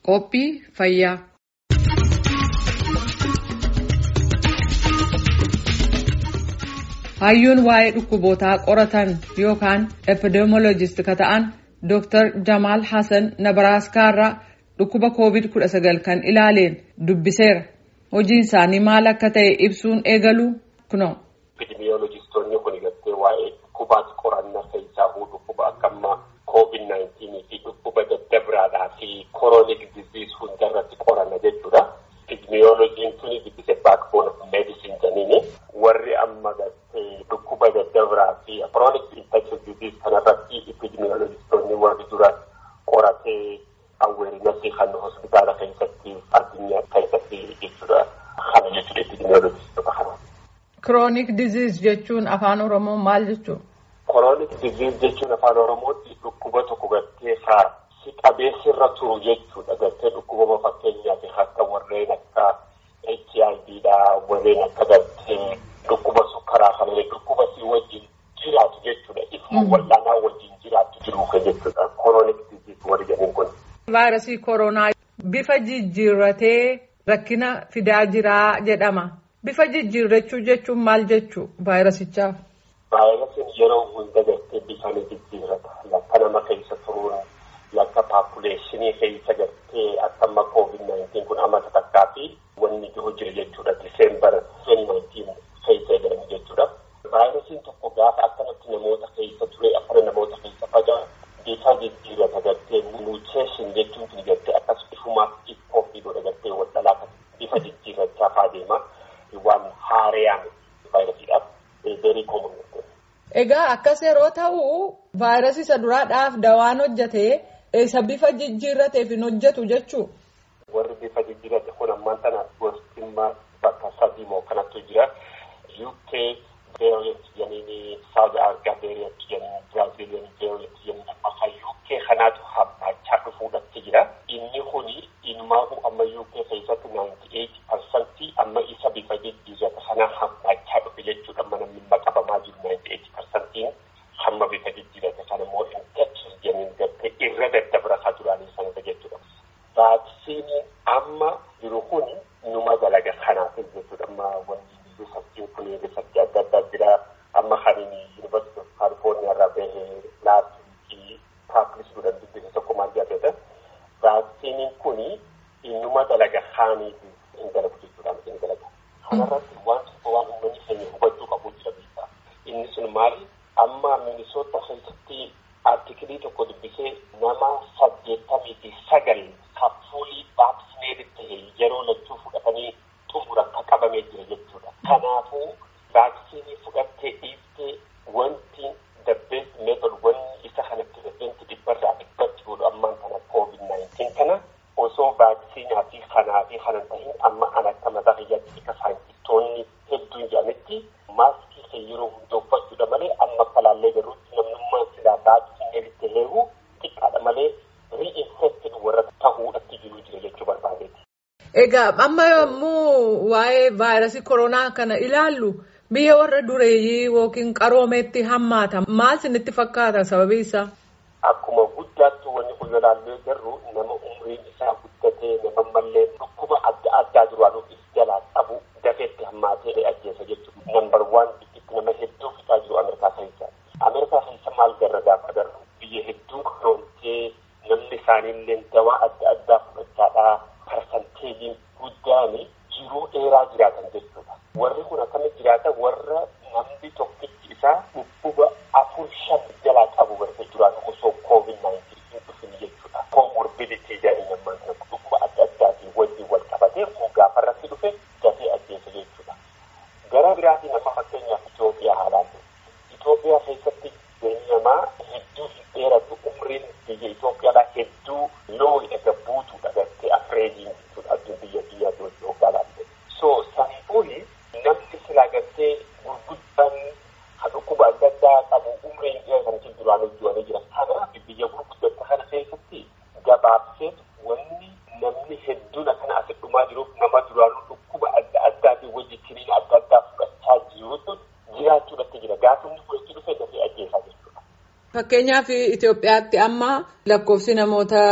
Qophii fayyaa. Hayyuun waa'ee dhukkubootaa qoratan yookaan epidemiologist ka ta'an Dr. Jamaal Hassan Nabaraaskaa irraa dhukkuba COVID-19 kan ilaaleen dubbiseera. Hojiin isaanii maal akka ta'e ibsuun eegalu kunoo. Epidemiolojistoonni kun gartee waa'ee dhukkubaati qorannaa keessaa dhukkuba akka ammaa COVID-19 fi dhukkuba daddabiraadhaa fi chronic disease hundarratti qoranna jechuudha. Epidemiolojiin tuni dubbise backbone of medicine jedhanii warri amma gartee dhukkuba daddabiraa fi chronic infectious disease kanarratti epidemiolojistoonni warri dura qoratee awweerinasii kan hospitaala keessatti addunyaa keessatti jechuudha. Kana jechuudha epidemiolojistota kana. Chronic disease jechuun afaan Oromoo maal jechuudha? Chronic disease jechuun afaan Oromootti dhukkuba tokko gartee haa si qabeessirra turu jechuudha. Gartee dhukkubama fakkeenyaaf akka warreen akka HIV dha warreen akka gartee dhukkuba sukkaraa kana dhukkuba si wajjin jiraatu jechuudha. Ifuma wal'aanaa wajjin jiraatu jiru jechuudha. Chronic disease warri jedhan kun. Vaayirasii koronaa bifa jijjiirratee rakkina fidaa jiraa jedhama. Bifa jijjiirrachuu jechuun maal jechuu vaayirasichaaf? Vaayirasiin yeroo hunda gartee bifa ni jijjiirrata. Lakka nama keessa turuun lakka paapuleeshinii keessa gartee akka amma COVID-19 kun amma takkaa fi wanni jiru jira jechuudha. Diseembar 2019 keessa eegalame jechuudha. Vaayirasiin tokko gaafa akkanatti namoota keessa ture akkana namoota keessa fagaa bifa jijjiirrata gartee muteeshin jechuun kun gartee akkas ifumaaf iffoofi godha gartee wal dhalaa bifa jijjiirrachaa faa deema. waan haarayaan vaayirasiidhaaf beerii koomun Egaa akkas yeroo ta'u vaayirasii isa duraadhaaf dawaan hojjate isa bifa jijjiirrateef hin hojjetu jechuu. Warri bifa jijjiirrate kun ammaan tana gostimmaa bakka sadii moo kanattu jira. UK variant jedhanii South Africa variant jedhanii Brazilian variant jedhanii amma UK kanaatu hammaachaa dhufuudhatti jira. Inni kuni ilmaahu amma UK keessatti 98 parsantii amma isa bifa jijjiirrata kana hammaachaa dhufe jechuudha. Amma namni qabamaa jiru 98 parsantiin hamma bifa jijjiirrata kana immoo infectious jedhanii gartee irra daddabarsaa duraanii sanata jechuudha. Vaaksiiniin amma jiru kun numa dalaga kanaaf jechuudha. Amma wanni riisarchiin kun riisarchii adda addaa jira. Amma kan Yuunivarsiitii of Kaalifoorniyaa irraa bahee laabii paaplis godhan dubbisa tokko maal jedhata. Vaaksiiniin kun innuma dalaga kaaniifi hin dalagu jechuudha. Hin dalaga. Kanarratti waan tokko waan uummanni keenya hubachuu qabu jira beekaa. Inni sun maali? Amma Minisoota keessatti artikilii tokko dubbisee nama saddeettamii fi sagal kapsuulii vaaksineetii ta'e yeroo lachuu fudhatanii xumura akka qabamee jira jechuudha. Kanaafuu vaaksiinii fudhattee dhiiftee wanti the best method wanni isa kana pirezeenti dhibbarraa dhibbatti godhu ammaan kana COVID-19 kana osoo vaaksiinaa fi kanaa fi kanan tahin amma an akka mataa kiyyaatti akka saayintistoonni hedduun jedhanitti maaskii kan yeroo hunda uffachuudha malee amma falaallee garuutti namnummaan silaa vaaksineeritti heeru xiqqaadha malee ri'infekted warra tahuudhatti jiru jira jechuu barbaadeeti. Egaa amma yommuu waa'ee vaayirasii koronaa kana ilaallu biyya warra dureeyyii yookiin qaroomeetti hammaata maal isinitti fakkaata sababii isaa? Akkuma guddaattu wanni kun ilaallee garuu nama umriin isaa guddatee nama mallee dhukkuba adda addaa duraan of jalaa qabu dafeetti hammaatee ajjeesa jechuudha. Nambar waan itti nama hedduu fixaa jiru Ameerikaa keessa. Ameerikaa keessa maal garra gaafa agarru biyya hedduu karoomtee namni isaaniillee dawaa adda addaa fudhachaadhaa parsanteejiin guddaan jiruu dheeraa jiraatan jechuudha. Warri kun akkamitti jiraata warra namni tokkichi isaa dhukkuba afur shan jalaa qabu bartee jiraatu osoo COVID-19 hin dhufin jechuudha. Comorbidity jedhanii nammaan kana dhukkuba adda addaatiin wajjin wal qabatee gaafa irratti dhufe dafee ajjeesa jechuudha. Gara biraatiin amma fakkeenyaaf Itoophiyaa haalaatiin. Itoophiyaa keessatti beelli namaa hedduu hin dheeratu umriin biyya Itoophiyaadhaa hedduu loo ega buutuudha gartee afreediin jechuudha addun biyya biyya Itoophiyaa laatte. So sanifuuni namni silaa gartee gurguddaan kan dhukkuba adda addaa qabu umriin dheeraa kan duraan hojjetanii jira. Kanaaf biyya gurguddata kana keessatti gabaabsee wanni namni hedduun akkana asitti dhumaa jiruuf nama duraanuu dhukkuba adda addaatiin wajjin kiniina adda addaa fudhachaa jirutu jiraachuudhatti jira. Gaafa inni fudhachuu dhufe dafee ajjeesaa jechuudha. Fakkeenyaaf Itoophiyaatti amma lakkoofsi namoota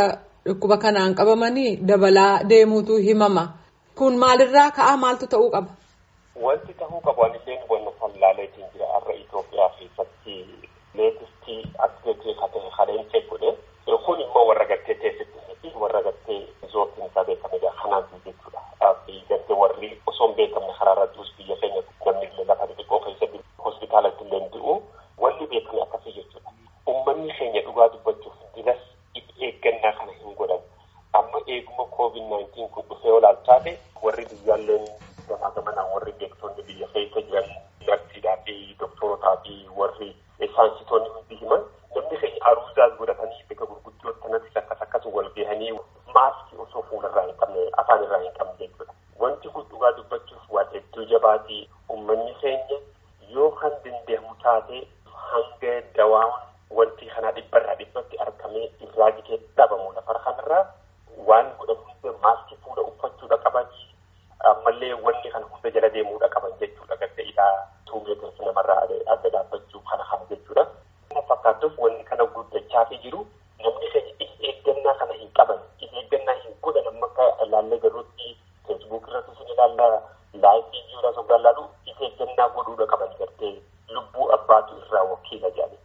dhukkuba kanaan qabamanii dabalaa deemuutu himama. Kun maalirraa ka'aa maaltu ta'uu qaba? Wanti ta'uu qabu anillee wanna tallaaleetiin jira har'a Itoophiyaa keessatti leetistii atileetii katee haleelchee godhe kun immoo warra gartee teessitti fi warra gartee zoortiin isaa beekamedha kanaan jechuudha. Gartee warri osoo hin beekamne karaa irrattis biyya keenya namni illee lafa xixiqqoo keessatti hospitaalatti illee hin du'u wanni beekame akkasii jechuudha. Uummanni keenya dhugaa dubbachuuf dinas eeggannaa kana hin godhan. Amma eeguma COVID-19 kun dhufee olaalchaate warri biyyaalleen gamaa gamanaan warri beektonni biyya keessa jiran narsiidhaa fi doktorotaa fi warri saayinsitoonni hundi himan namni keenya aruuzaas godhatanii bakka gurguddoo kanatti akkas akkas wal gahanii maaskii osoo fuularraa hin qabne afaan irraa hin qabne jechuudha. Wanti kun dhugaa dubbachuuf waan hedduu jabaatii uummanni keenya yoo kan dandeemu taate hanga dawaan wanti kanaa dhibbarraa dhibbatti argamee irraa jigee dhabamu lafa kanarraa waan godhamu hunda maaskii fuula uffachuudha qaban ammallee wanni kana hunda jala deemuudha qaban jechuudha gadda ilaa tuu meetirsi namarraa adda dhaabbachuu kana kana jechuudha. Kana fakkaatuuf wanni kana guddachaa fi jiru namni keenya eeggannaa kana hin qaban eeggannaa hin godhan amma akka ilaallee garuutti feesbuuk irratti sin ilaalla laayifii jiruudha sogaa laalu eeggannaa godhuudha qaban gartee lubbuu abbaatu irraa wakiila jedhani.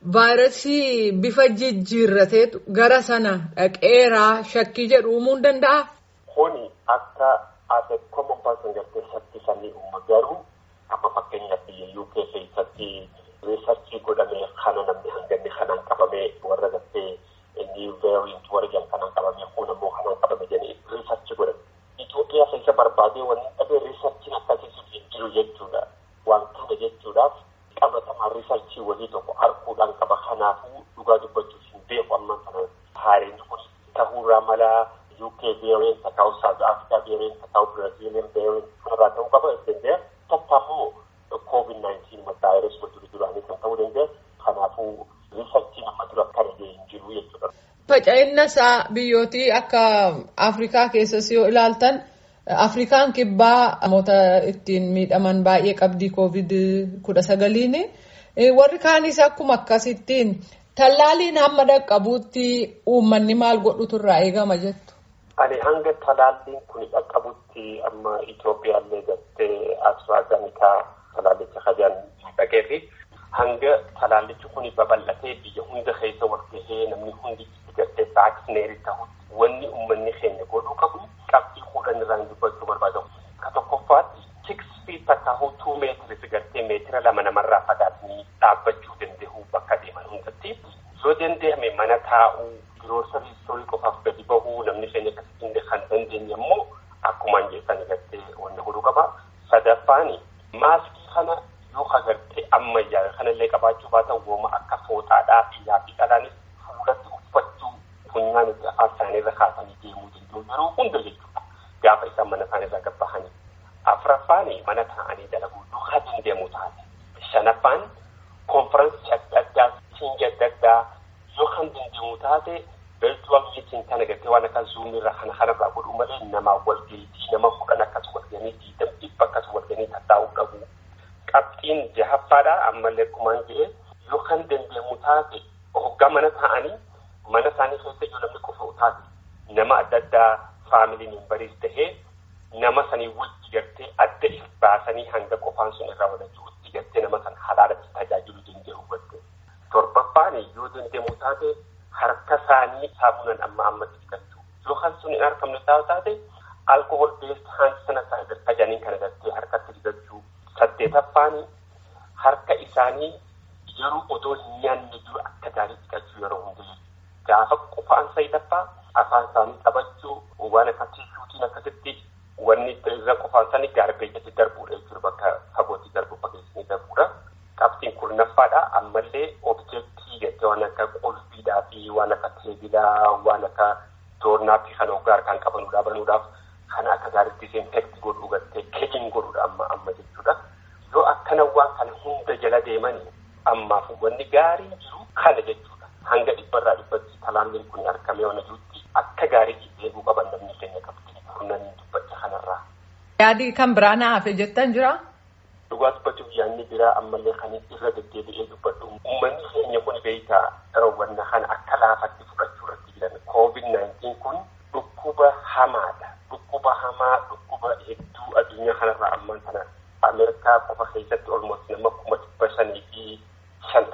Vaayirasii bifa jijjiirrateetu gara sana dhaqeeraa shakkii jedhu uumuu ni danda'a? Kuni akka as a common person gartee shakkii sanii uuma garuu amma fakkeenyaaf biyya UK keessatti riisarchii godhamee kana namni hanganni kanaan qabamee warra gartee new variant warra jedhan kanaan qabamee kun ammoo kanaan qabame jedhanii riisarchii godhame. Itoophiyaa keessa barbaadee wanni dhabee riisarchiin akkasii hin jiru jechuudha. Waan kana jechuudhaaf qabatamaa riisarchii wayii tokko arguudhaan qaba kanaafuu dhugaa dubbachuuf hin beeku amma kana haareen kun ta'uurraa malaa UK variant ta'uu South Africa variant ta'uu Brazilian variant kanarraa ta'uu qaba danda'a. Takka immoo COVID-19 vaayirasii wal dura duraanii kan ta'uu danda'a. Kanaafuu riisarchiin amma dura kana ga'e hin jiru jechuudha. Faca'inna isaa biyyootii akka Afrikaa keessas yoo ilaaltan Afrikaan kibbaa namoota ittiin miidhaman baay'ee qabdii koovid kudha sagaliin warri kaanis akkuma akkasittiin tallaaliin hamma dhaqqabuutti uummanni maal godhutu irraa eegama jettu. Ani hanga talaalliin kun dhaqqabutti amma Itoophiyaallee gartee AstraZeneca talaallicha hajaan dhaqee fi hanga talaallichi kun babal'atee biyya hunda keessa wal gahee namni hundi gartee vaaksineerii ta'utti wanni uummanni keenya godhuu qabu qabxii kudhan irraan dubbachuu barbaadamu. Ka tokkoffaatti six feet takka hoo two meetiris gartee meetira lama namarraa fagaatanii dhaabbachuu danda'u bakka deeman hundatti. Yoo danda'ame mana taa'uu giroosarii istorii qofaaf gadi bahuu namni keenya akkasitti kan dandeenye immoo akkumaan jeessan gartee wanna godhuu qaba. Sadaffaani maaskii kana yoo agartee ammayyaa kanallee qabaachuu baatan wooma akka fooxaadhaa fi yaafi dhalaanis fuulatti uffachuu funyaan itti afaan isaaniirra kaasanii deemuu danda'u yeroo hunda jechuudha. Gaafa isaan mana isaaniirraa gabbahanii. Afuraffaani mana taa'anii dalaguu duukaa dandeemu taate. Shanaffaan konferansii adda addaa siingi adda addaa yoo kan dandeemu taate virtual meeting kana gartee waan akka zoom irraa kana kanarraa godhuu malee namaa walgahiitii nama kudhan akkas walgahanii diidam dhibba akkas walgahanii tattaa'uu qabu. Qabxiin jahaffaadha ammallee akkumaan jedhee yoo kan dandeemu taate hoggaa mana taa'anii mana isaanii keessa yoo namni qofa taate nama adda addaa faamilii membariis tahee nama sanii wajji gartee adda if baasanii hanga qofaan sun irraa walachuu itti gartee nama sana halaalatti tajaajiluu danda'u godhe. Torbaffaan yoo dandeemu taate harka isaanii saamunaan amma ammatti dhiqachuu. Yoo kan sun hin argamne taate alkohol beest hand sanitizer tajaniin kana gartee harkatti dhiqachuu. Saddeetaffaan harka isaanii yeroo otoo hin nyaanne dura akka gaarii dhiqachuu yeroo hundaa. Gaafa qofaan sayitaffaa afaan isaanii qabachuu waan akka tiishuutiin akkasitti wanni irra qofaan isaanii gaarbeejatti darbuudha jechuudha bakka fagootti darbu fageessanii darbuudha. Qabxiin kurnaffaadha ammallee objektii jettee waan akka qulfiidhaa fi waan akka teebilaa waan akka doornaa fi kan hoggaa kan qabanuudhaa banuudhaaf kan akka gaariitti disinfekti godhuu gartee keekin godhuudha amma amma jechuudha. Yoo akkana waan kana hunda jala deemanii ammaaf wanni gaariin jiru kana jechuudha. Hanga dhibbarraa dhibbatti talaalliin kun argamee waan jirutti akka gaariitti eeguu qaban namni keenya qabdi kurnanii dubbacha kanarraa. Yaadi kan biraa na hafe jettan jira? Dhugaa dubbachuuf yaadni biraa ammallee kan irra deddeebi'ee dubbadhu. Uummanni keenya kun beektaa wanna kana akka laafatti fudhachuu irratti jiran COVID-19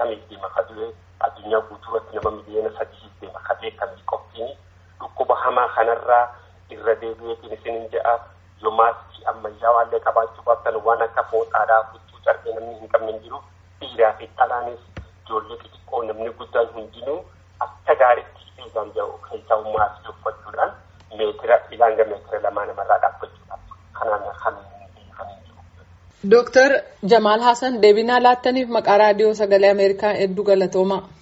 shaniif deema ka du'e addunyaa guutuurratti nama miliyoona sadiif deema ka beekamni qophiin dhukkuba hamaa kanarraa irra deebi'eetiin isinin jedha yoo maaskii ammayyaawaallee qabaachuu baattan waan akka fooxaadhaa huccuu carbee namni hin qabne hin jiru dhiiraa fi dhalaanis ijoollee xixiqqoo namni guddaan hundinuu akka gaariitti eegaan jiru keessaa maaskii uffachuudhaan meetira ilaanga meetira lamaa namarraa dhaabbachuudhaaf kanaan kan Dooktar Jamaal Hassan deebinaa laattaniif maqaa raadiyoo sagalee Ameerikaa hedduu galatoomaa.